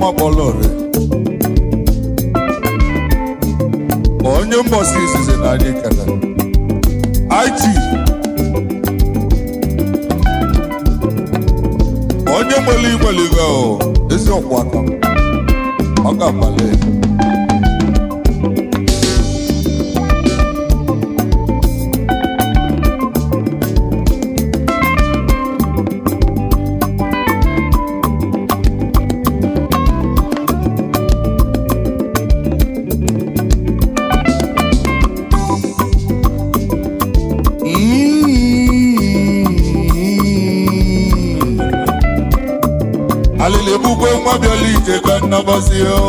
ọma kpọlọre onye mbọsi izizi na anyị kele it onye nwere igweligo ezi ọkwa aka ọ ga-abalị alili ebugwe nwa bịala ije ka nnabazi o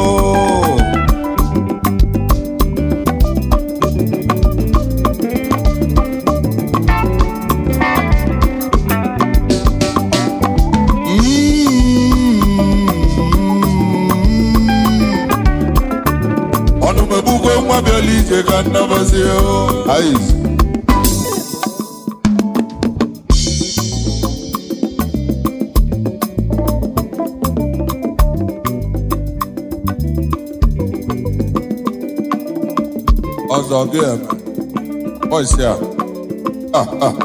ọnụ m ebugwe nwa bịala ije ka nnabazi o Aiz. ọzọ gị eme bọịsị a Ah, ah.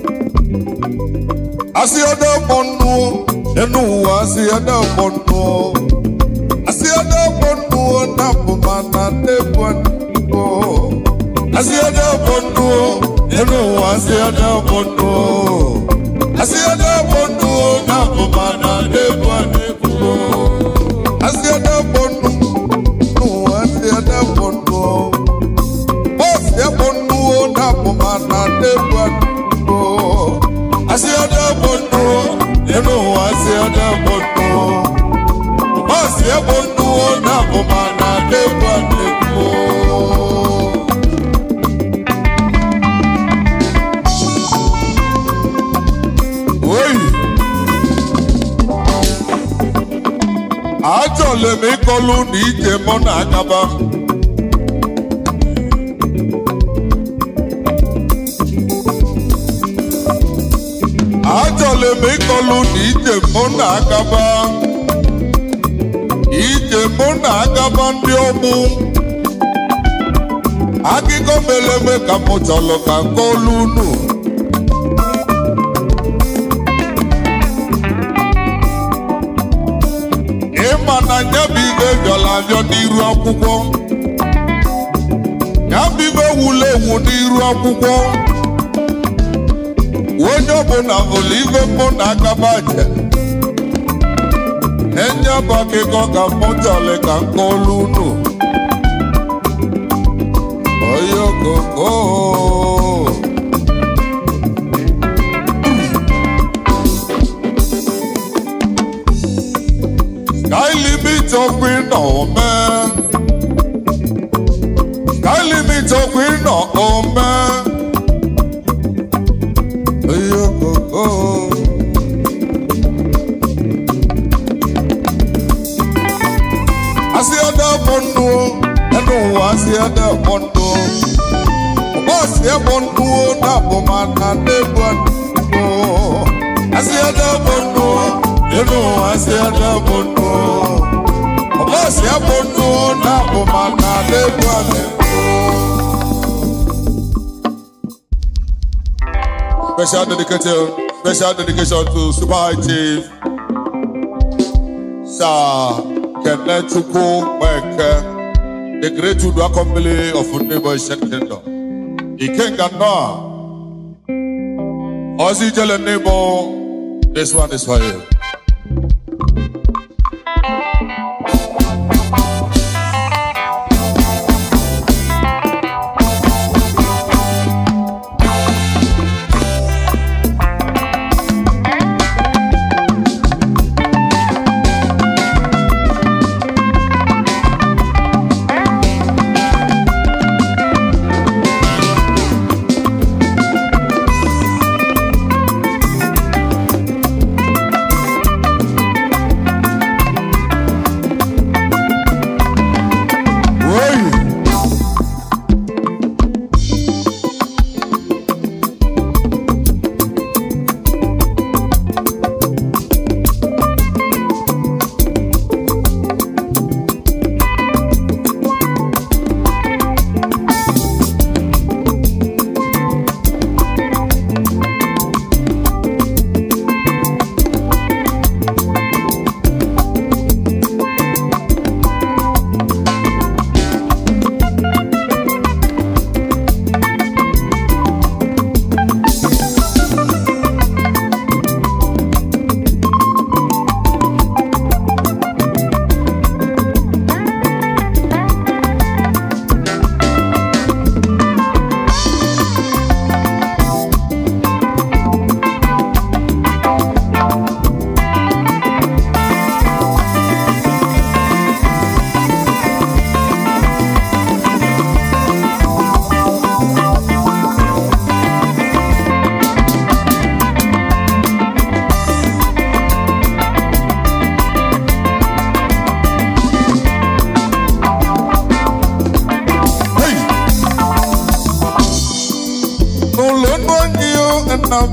asị ọdọ ọkpọ nnụ enu ụwa asị ọdọ ọkpọ nnụ asị ọdọ ọkpọ nnụ na mbụma na nnebu nnụ asị ọdọ ọkpọ nnụ enu ụwa asị ọdọ ọkpọ nnụ asị ọdọ ọkpọ nnụ na mbụma na nnebu nnụ asị ọdọ ọkpọ nnụ n'ụwa asị ọdọ ọkpọ nnụ bọ́ọ̀sì ẹ̀bùn nù ó dàbò máa nà débù àdúgbò. Àṣì ọ̀dẹ́bùn nù ó nínú àṣì ọ̀dẹ́bùn nù ó. Bọ́ọ̀sì ẹ̀bùn nù ó dàbò máa nà débù àdúgbò. Oyi. Àjọ lèmi kọlu ní ìjẹ mọ́nà àgàbà. Achọrọ m ịkọlụ na ije mụ na agaba ije mụ na agaba ndị ọgbụ akụkọ mere eme ka mụ chọrọ ka nkọlụ unu ịma na nyabụ ibe bịara abịa n'iru akwụkwọ nyabụ ibe wulu ewu n'iru akwụkwọ onye ọbụla hụrụ ibe mụ na agaba je enye bụ akụkọ ka mụ chọrọ ka m kọọlụ unu onye okoko sky limit ọkụ ịnọ ome sky limit ọkụ ịnọ ome Oyokoko. Asị ọdọ bụ ndụ, ẹnu ụwa asị ọdọ bụ ndụ. Bọ́ọ̀sì ẹ̀bùn ndụ na-abụ ma na n'egwu ndụ. Asị ọdọ bụ ndụ, ẹnu ụwa asị ọdọ bụ ndụ. Bọ́ọ̀sì ẹ̀bùn ndụ na-abụ ma na n'egwu ndụ. Special dedication, special dedication to Super High Chief Sir Kenneth Chukwu Mweke, the great Udwa Company of Neighbor Asian Kingdom. Ikenga Noah, Ozzy Jele Neighbor, this one is for you.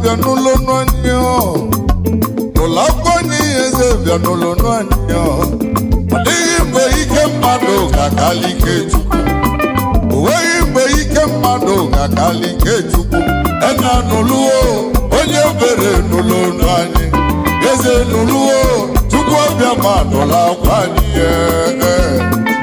bịa n'ụlọ nụ anyị ọ ụlọ akwụkwọ anyị eze bịa n'ụlọ nụ anyị ọ ọ dịghị mgbe ike mmadụ ga-akali ike chukwu o nweghị mgbe ike mmadụ ga-akali ike chukwu ena nụlụo onye obere n'ụlọ nụ anyị eze nụlụo chukwu ọbịa ma nụla akwa anyị ee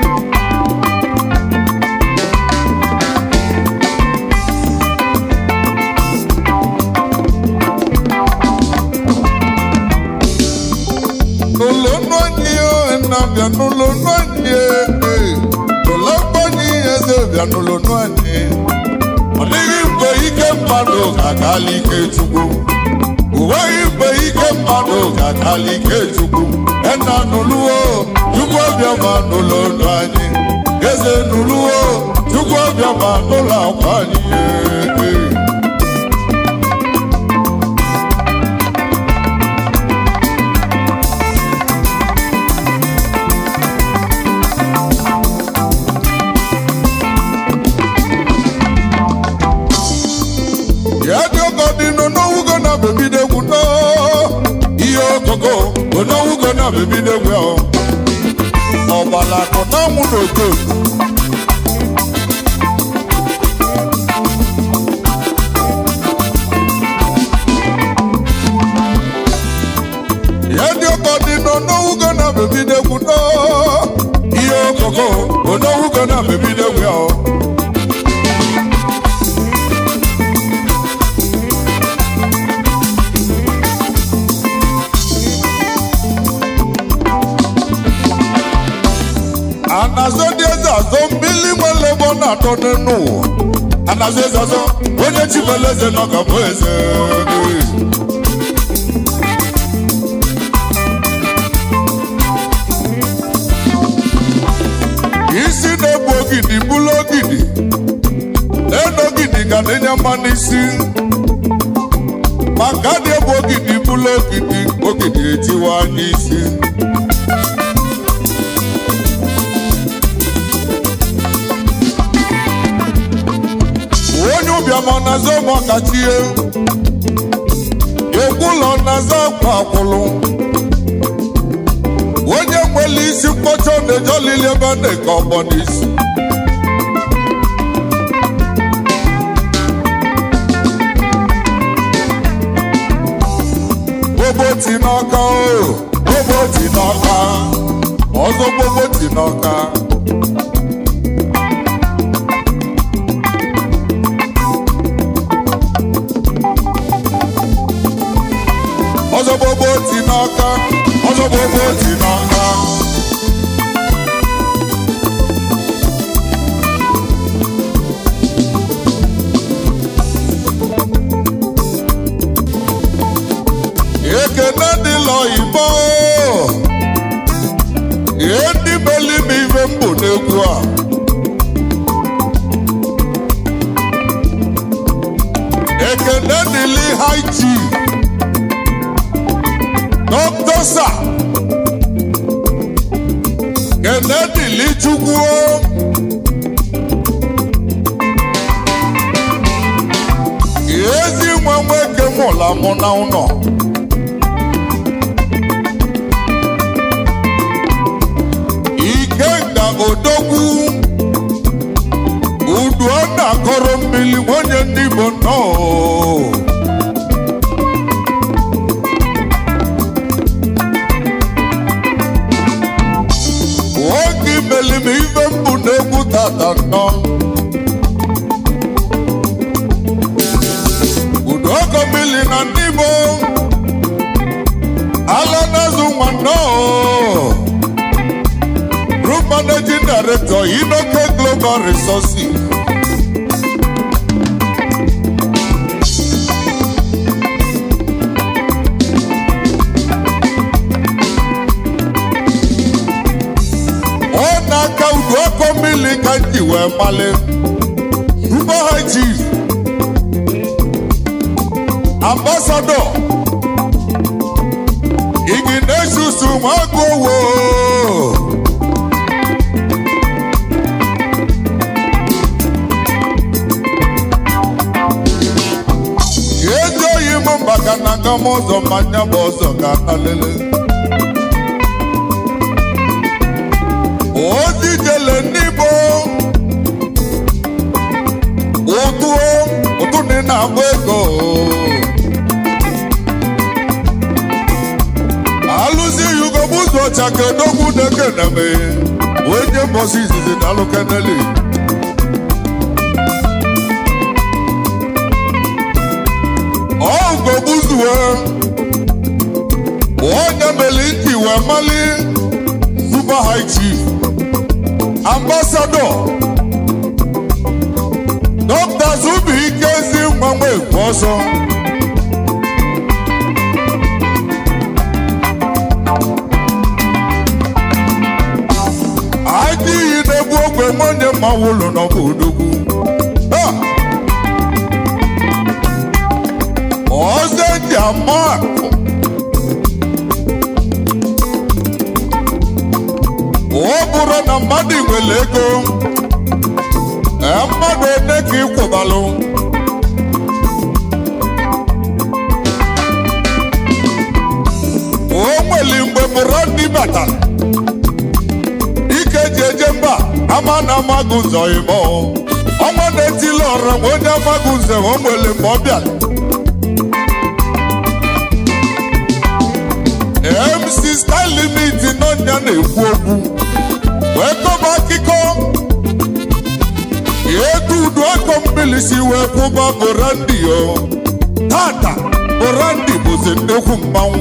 n'ụlọ nụ anyị na-abịa n'ụlọ nụ anyị ụlọ mgbanye eze bịa n'ụlọ nụ anyị ọ dịghị mgbe ike mmadụ ga-akali ike chukwu o nweghị mgbe ike mmadụ ga-akali ike chukwu ena nụlụo chukwu ọbịa ma n'ụlọ nụ anyị eze nụlụo chukwu ọbịa ma n'ụlọ akwa anyị ee. ya dị ọkọ dị n'onowugo na bebido egwu no ihe okoko onowugo na bebido egwu ahụ ọgbala akụ na anwụ n'oto ya dị ọkọ dị n'onowugo na bebido egwu no ihe okoko onowugo na bebido egwu ahụ anazo dị eze azọ mmiri nwere ebe ọ na-atọ n'elu ụwa anazo eze azọ onye chibere eze nọ ka bụ eze isi na-egbu ogidi bụrụ ogidi n'elu ogidi ga na-enye mma n'isi maka dị egbu ogidi bụrụ ogidi ogidi etiwa n'isi onye ụbịam ọ na-aza ụmụ ọkachie ekwulọ na-aza akwa akwụlụ onye nwere isi mkpọcha na-eje olili ebe a na-eke ọgbọ n'isi gbogbo n'ọka o gbogbo n'ọka ọzọ gbogbo n'ọka ọzọ gbogbo ti n'ọka ọzọ gbogbo ti n'ọka ekene dịla oyibo ihe ndị meli m ife m bụ n'egwu a ekene dịla high chief Dr. Sir Kennedy Lichukwu ezi nwa nwoke mụla mụ na ụlọ Ikenga Odogwu udu ọ na-akọrọ mmiri nwunye ndị Igbo nnọọ nwoke imeli m ife mbụ na-egwu tata nnọ udo ọkọ mmiri na ndị Igbo ala na-azụ nwa nnọọ group managing director Inoke Global Resources ọ na-aka udu ọkọ mmiri ka m ji wee mali super high chief ambassador Ignatius Nwagowo ezi oyi m ama ọzọ ma nya bụ ọzọ ga-ata lele ozi jele n'igbo ụtụ ụtụ dị na-agba ego alụzi yugobu ụzọ ọcha ka edogwu dekeneme onye mbọsi izizi na alụkeneli ọgọgbuzuwe onye meli ntị wee mali super high chief ambassador dr zubuike ezi mgbanwe ekwu ọsọ adị iyi na-egbu ogwe nwanne mmanwụ ụlọ n'ọbụ odogwu Ha! ọzọ ndị ama ọ bụrụ na mmadụ nwere ego ee, mmadụ one ka ịkwụbalụ o nwere mgbe mụrụ ndị batara ike ji eje mba ama na amaghị ụzọ ime ọnwa na-etili ọra ma onye amaghị ụzọ o nwere mgbe ọ bịara MC Style Limit n'ọnya na-ekwu okwu wee kọba akụkọ etu udu akọ mbilisi wee kwụba Borandi yo tata Borandi bụzi nnekwu mmanwụ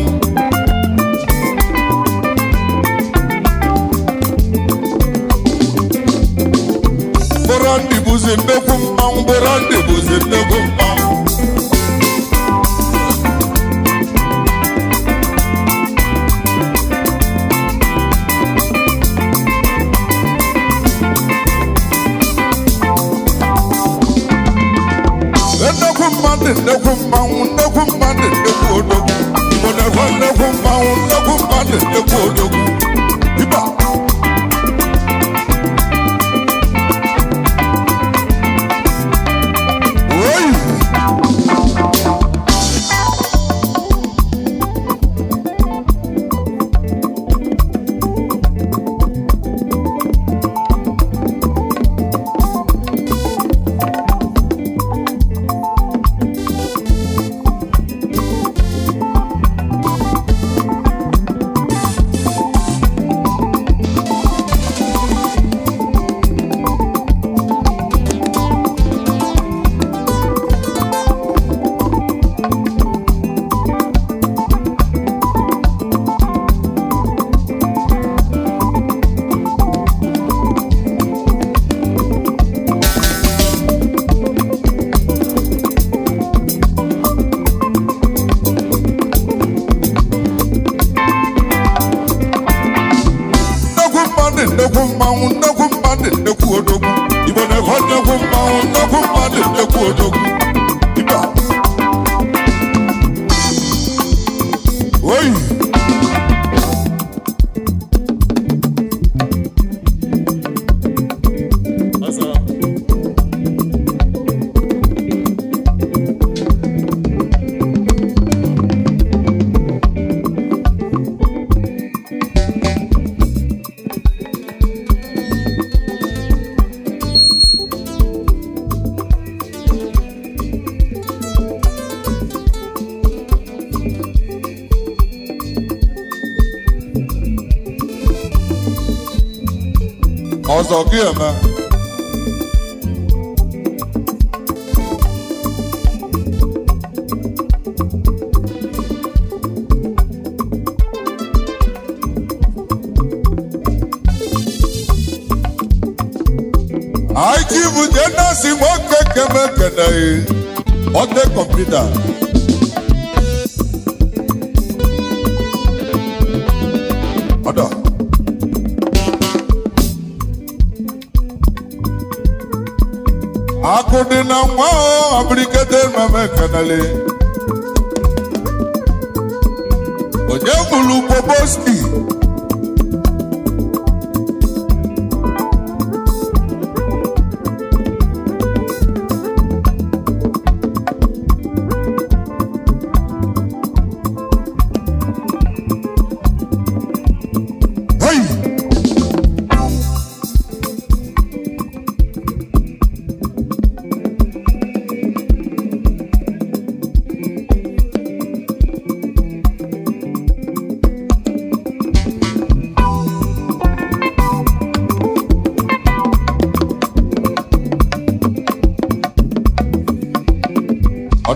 Borandi bụzi nnekwu mmanwụ Borandi bụzi nnekwu mmanwụ nnekwu mmadụ nnekwu mmanwụ nnekwu mmadụ nnekwu odogwu igbo na-ekwe nnekwu mmanwụ nnekwu mmadụ nnekwu odogwu ịba oyi nnekwu mmadụ nnekwu mmanwụ nnekwu mmadụ nnekwu odogwu igbo na-ekwe nnekwu mmanwụ nnekwu mmadụ nnekwu odogwu ịba oyi ọzọ gị eme aiki bụ jenasi nwoke keme keneghị ọte kọmputa ọdọ akụ dị na nwa abirikete mame kenele onye gburu poposki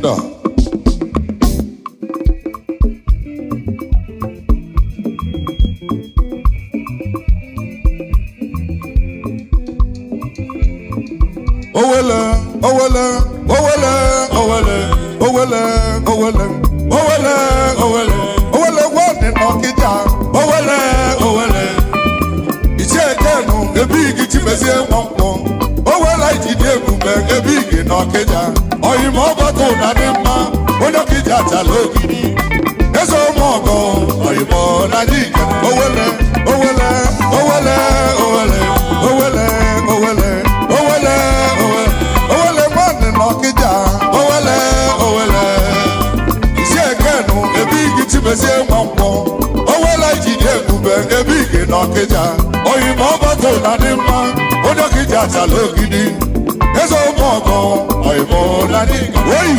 Ọ̀dà. Owele, owele, owele, owele, owele, owele, owele, owele, owele wọ́ọ̀dì n'ọ̀kịja, owele, owele. Ichie Kenu, ebe igi chimezie nkwọnkwọ, owele ijide ebube ebe igi n'ọkịja. Oyimo ọgbọtọ na dị mma, onye ọkịja chala ogidi. Eze ụmụ ọgọ, oyimo na dị ike, owele, owele, owele, owele, owele, owele, owele, owele, owele mmadụ n'ọkịja, owele, owele. Ichie Kenu, ebe igi chimezie nkwọnkwọ, owele ijide ebube ebe igi n'ọkịja. Oyimo ọgbọtọ na dị mma, onye ọkịja chala ogidi. Eze ụmụ ọgọ, oyimo na dị ike. Oyi!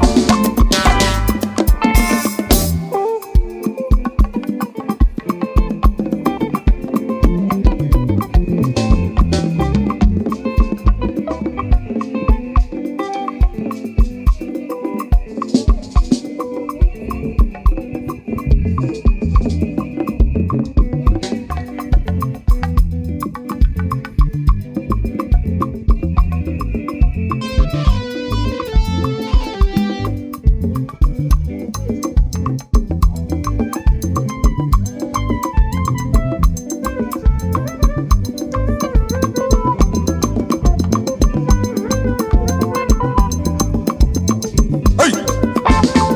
Hey!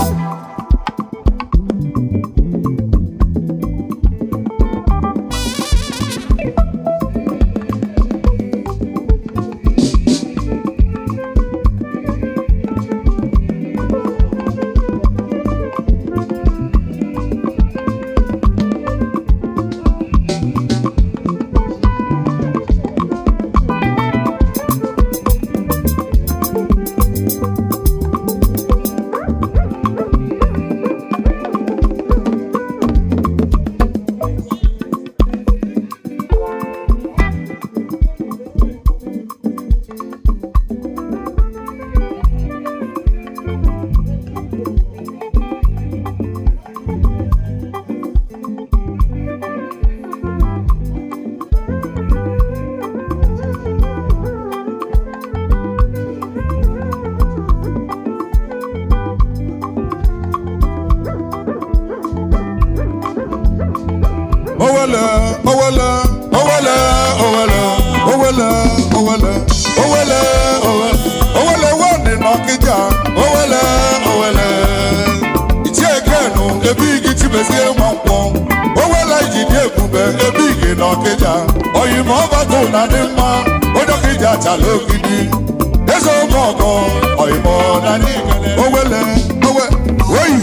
Owele, owele, owele, owele, owele, owele, owele, owele, owele wọ́ọ̀dì n'ọkịja, owele, owele. Ichie Kenu, ebe igi chimezie nwankwọ, owele ijide ebube ebe igi n'ọkịja. Oyimo ọbata na dị mma, onye ọkịja chala ogidi. Eze ụmụ ọgọ, oyimo na dị owele, owe, oyi.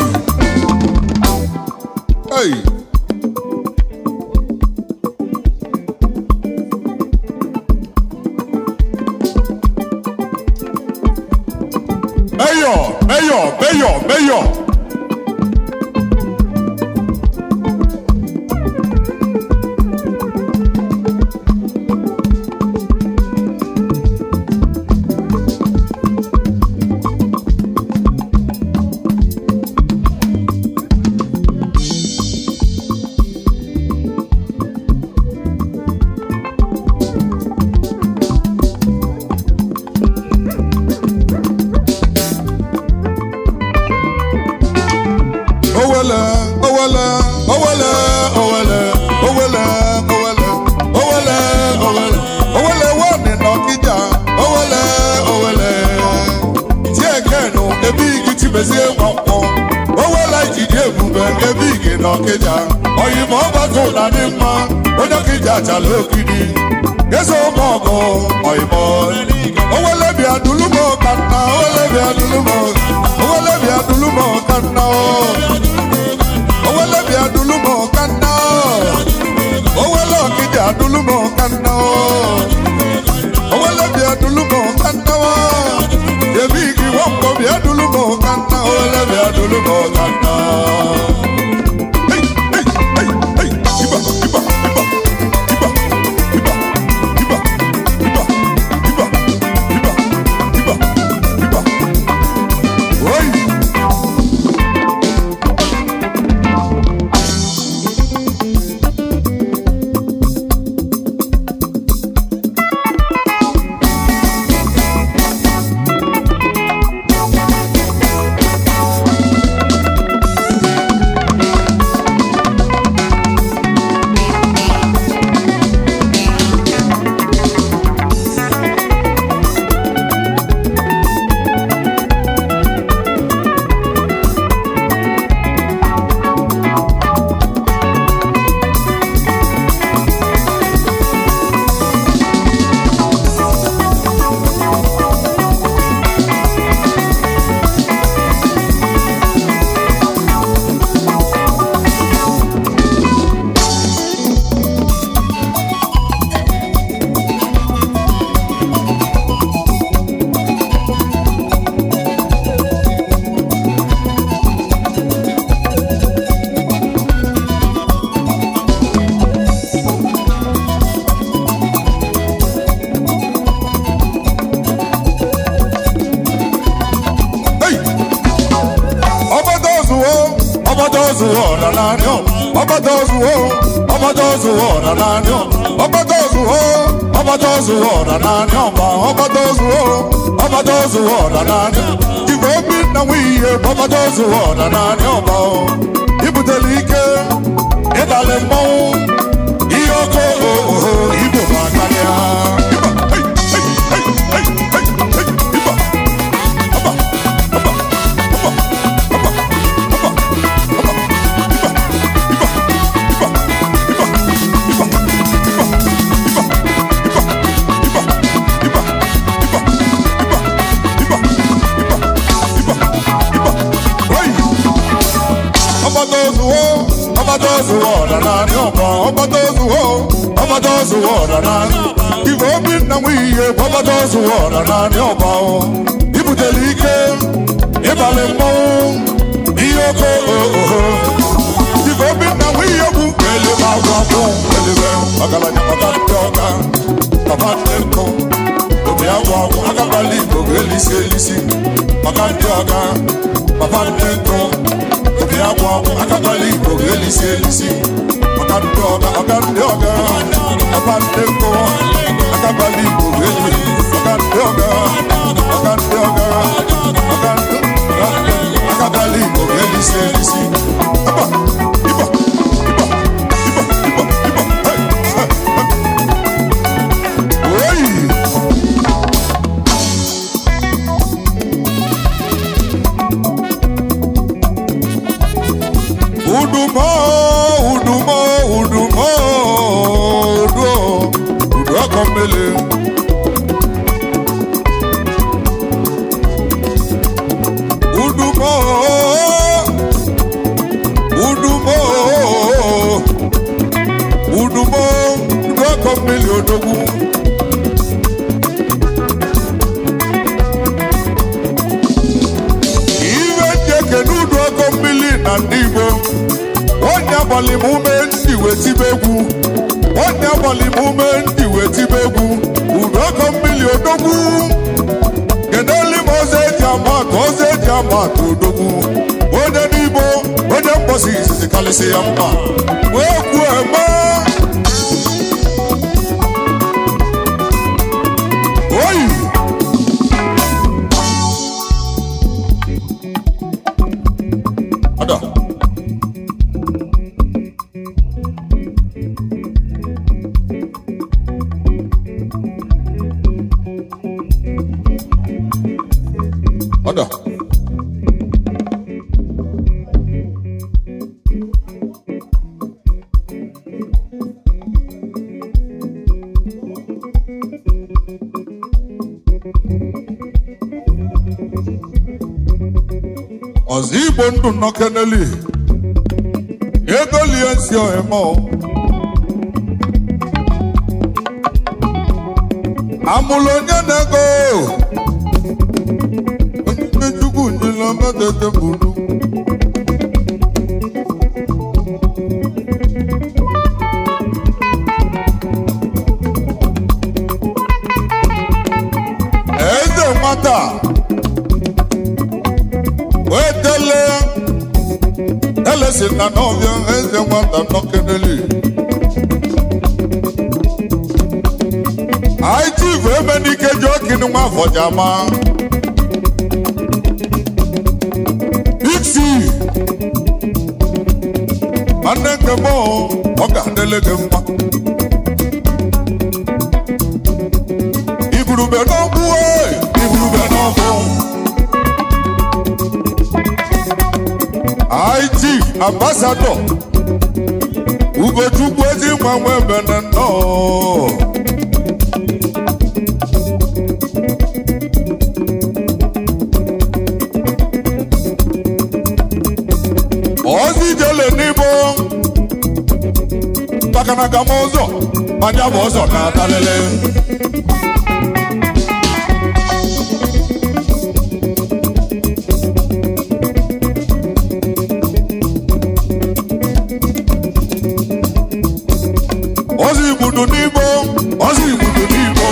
Hey. Mayor, mayor, mayor, mayor. Owele, owele, owele, owele, owele, owele, owele, owele, owele wọ́ọ̀nì n'ọkịja, owele, owele. Ichie Kenu, ebe igi chimezie nwankwọ, owele ijide ebube ebe igi n'ọkịja. Oyimo ọgbakọ na dị mma, onye ọkịja chala ogidi. Eze ụmụ ọgọ, oyimo. Owele bịa dulumo kanna, owele bịa dulumo, owele bịa dulumo kanna o. Owele bịa dulumo kanna o. Owele ọkịja dulumo kanna o. Owele bịa dulumo kanna o. Ebi igi wọ́pọ̀ bịa dulumo kanna owele bịa dulumo kanna. Hey, hey, hey, hey, iba, iba, iba, iba, iba, iba, iba, iba, iba, iba, iba. n'anya ọgbata ozuwo ọgbata ozuwo ọra n'anya ọgbata ozuwo ọgbata ozuwo ọra n'anya ọba ọgbata ozuwo ọgbata ozuwo ọra n'anya igwe obi nna nwe ihe ọgbata ozuwo ọra n'anya ọba ibutela ike ịdalị mmọnwụ ihe ọkụ oho igbo ma karịa ọgbata ozuwo ọgbata ozuwo ọra n'anya ọba ọgbata ozuwo ọgbata ozuwo ọra n'anya ife obi nna nwe ihe bụ ọgbata ozuwo ọra n'anya ọba ibutela ike ịbalị mmọnwụ ihe oke oho ife obi nna nwe ihe bụ elebe agwa akwụ elebe ọgaranya maka ndị ọga papa ndị nkụ obi agwa akwụ agabala igbo ga-elisi elisi maka ndị ọga papa ndị nkụ obi agwa akwụ agabala igbo ga-elisi elisi maka ndị ọga ọga ndị ọga papa ndị nkụ agabala igbo ga-elisi maka ndị ọga ọga ndị ọga ọga ndị agabala igbo ga-elisi elisi Ịba, ịba, ịba, ịba, ịba, ịba, hey, hey, hey. Oyi! Udumo, udumo, udumo, udu, udu akomele. Udumo, udumo, udumo, udu akomele odogwu. Iwe njeke n'udu ọkọ mmiri na ndị Igbo onye abalị m ume ndị wetibe egwu onye abalị m ume ndị wetibe egwu udu ọkọ mmiri odogwu kedụli m ọzọ eji ama atụ ọzọ eji ama atụ odogwu onye n'Igbo onye mkpọsi izizi kalịsị ya mma wee kwuo eme oyi ada ada ọzọ igbo ndụ nọ keneli ego lie nsi ọhịma amụlụ onye na-ego onye chukwu nyela medede buru eze nwata wetele elesi na n'ọbịa eze nwata nọkeneli aitiv emenike ji okini nwa afọjama biksi nwanne nke m ọ ga-adịle gị mma igurube n'ọgbụ igurube n'ọgbụ IT ambassador Ugochukwu ezi nwa nwe bene nnọọ ozi jele n'igbo takanaga m ụzọ manya bụ ụzọ na-atalele ozi igbudu n'igbo ozi igbudu n'igbo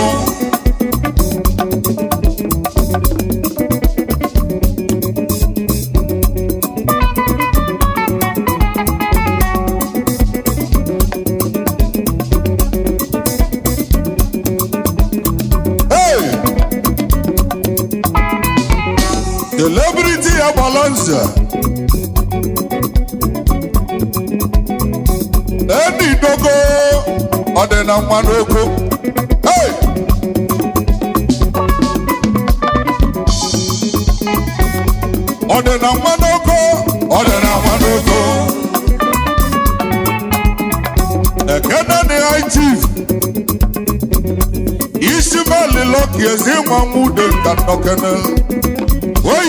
igogo ọ dị na mmanụ oko hey! ọ dị na mmanụ oko ọ dị na mmanụ oko ekene dị high chief isi mali lọki ezi nwa nwude nka nnọkene oyi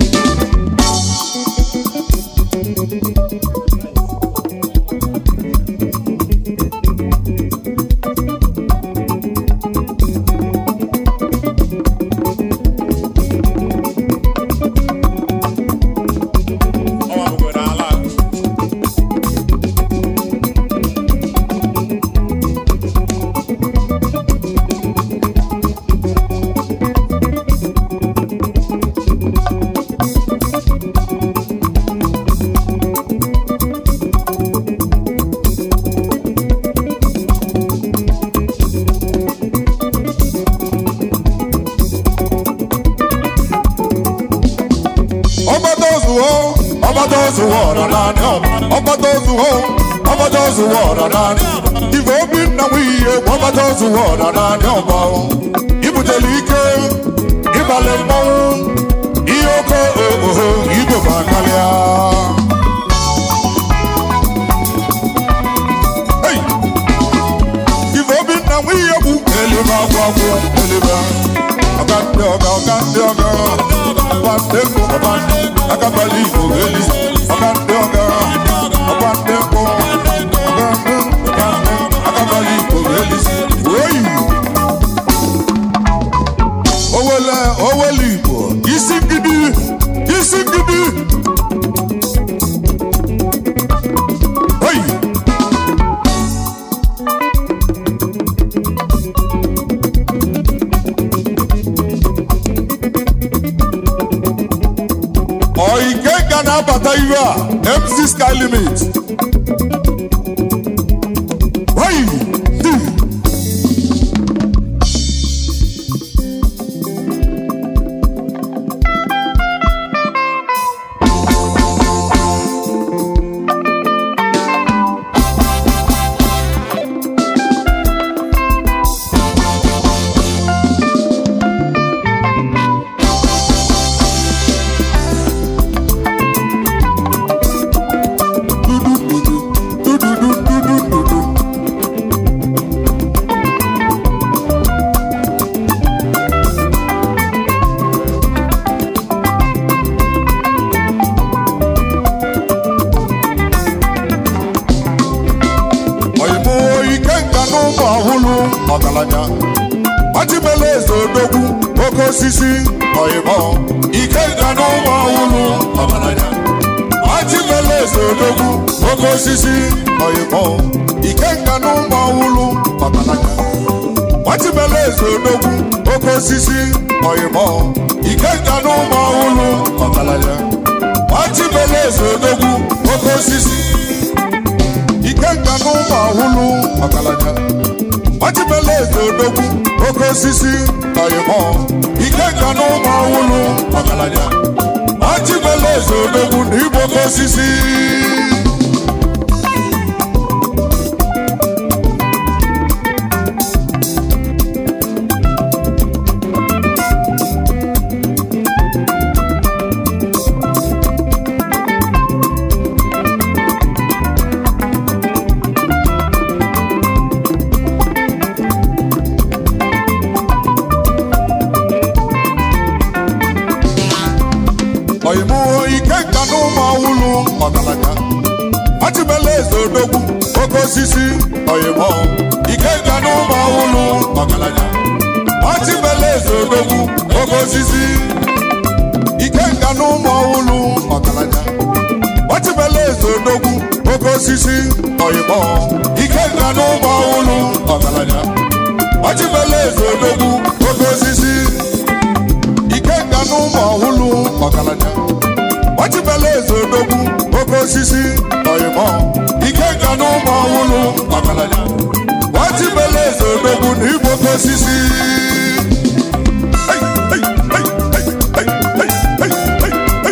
ọgbata ozuwo ọgbata ozuwo ọra naanị ọba ọgbata ozuwo ọgbata ozuwo ọra naanị ife obi nna m ihe ọgbata ozuwo ọra naanị ọba ibutele ike ịbalị mmanwụ ihe oke oho idoba karịa Hey! ife obi nna m ihe bụ elibe agwụ agwụ elibe ọga ndị ọga ọga ndị ọga ọba ndị nkụ ọba ndị akabali igbo eli ọga ndị ọga ọba ndị nkụ ọga ndị ọga ndị akabali igbo eli oyi owele owele igbo isi ngidi isi ngidi oyi Oike ga na-abata iwe a MC Sky Limit. Oyi! Di! Oyimo ike nka n'ụmụ ọhụrụ ọgaranya Achimele eze odogwu oke osisi oyimo ike nka n'ụmụ ọhụrụ ọgaranya Achimele eze odogwu oke osisi oyimo ike nka n'ụmụ ọhụrụ ọgaranya Achimele eze odogwu oke osisi oyimo ike nka n'ụmụ ọhụrụ ọgaranya Achimele eze odogwu oke osisi ikenga n'ụmụ ahụlụ ọgaranya ọchịbele eze odogwu oke osisi oyimo ikenga n'ụmụ ahụlụ ọgaranya ọchịbele eze odogwu na igbo oke osisi oyimo ikenga n'ụmụ ahụlụ ọgaranya ọchịbele eze odogwu oke osisi oyimo ikenga n'ụmụ ahụlụ ọgaranya ọchịbele eze odogwu oke osisi ikenga n'ụmụ ahụlụ ọgaranya ọchịbele eze odogwu oke osisi oyimo ikenga n'ụmụ ahụlụ ọgaranya ọchịbele eze odogwu oke osisi ikenga n'ụmụ ọhụlụ ọgaranya ọchịbele eze odogwu oke osisi oyimo ikenga n'ụmụ ọhụlụ ọgaranya ọchịbele eze odogwu na igbo oke osisi Hey, hey, hey, hey, hey, hey, hey, hey, hey.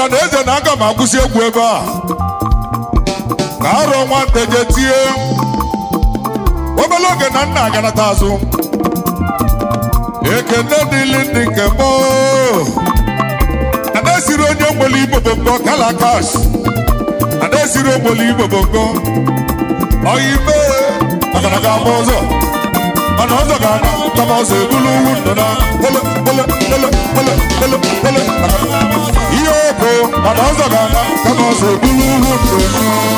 ọra na eze na aga m akwụsị egwu ebe a ka arọ nwata je tie obere oge na nna aganata azụ ekene dịlị ndị nke mbụ ada-esiri onye nwere igbo bongo kala kash ada-esiri ogboli igbo bongo ọyime agaraga ama ụzọ mana ọzọ ga-ana kama ọzọ ebulu uwu ndụ na ele ele ele ele ele ele ihe oko mana ọzọ ga-ana kama ọzọ ebulu uwu ndụ